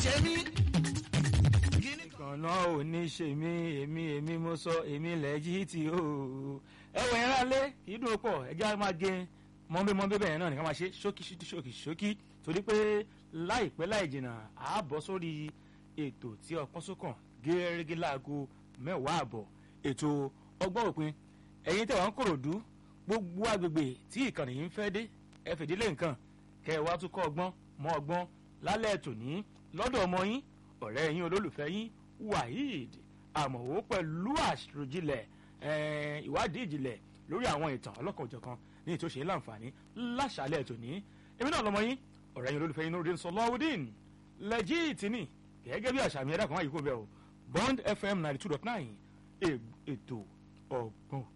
ṣe mí. kíní kan kànáà ò ní ṣe mí èmi èmi mo sọ èmi lẹ́jì tí ó ẹwọ yẹn rálé kì í dùn pọ̀ ẹjẹ́ máa gé mọ́nbé mọ́nbé bẹ́ẹ̀ náà nìkan máa ṣe ṣókí ṣókí ṣókí ṣókí torí pé láìpẹ́ láì jìnnà á bọ́ sórí ètò tí ọpọ́n sókàn gẹ́gẹ́ láago mẹ́wàá àbọ̀ ètò ọgbọ́n òpin ẹ̀yin tẹ̀wọ́n kòròdú gbogbo agbègbè tí ìkànnì yìí ń fẹ́ dé ẹ fìdílé nǹkan kẹ́ ẹ wá tún kọ́ ọgbọ́n mọ́ ọgbọ́n lálẹ́ tòní lọ́dọ̀ ọmọ yín ọ̀rẹ́ yín olólùfẹ́ yín waheed àmọ̀wó pẹ̀lú àṣìròjìnlẹ̀ eh, ìwádìí ìjìnlẹ̀ lórí àwọn ìtàn ọlọ́kan-ò-jọ̀kan ní ètò ìṣe láǹfààní láṣàlẹ̀ tòní èmi náà lọmọ yín ọ̀rẹ́ yín olólùfẹ́ yín Nurudeen Sọláwùdín lẹ́jìtì ni gẹ́gẹ́ bí àṣà mi ẹ̀dá kan wáyé kó bẹ́ẹ̀ o Bond FM ninety two dot nine ètò ọgbọ́n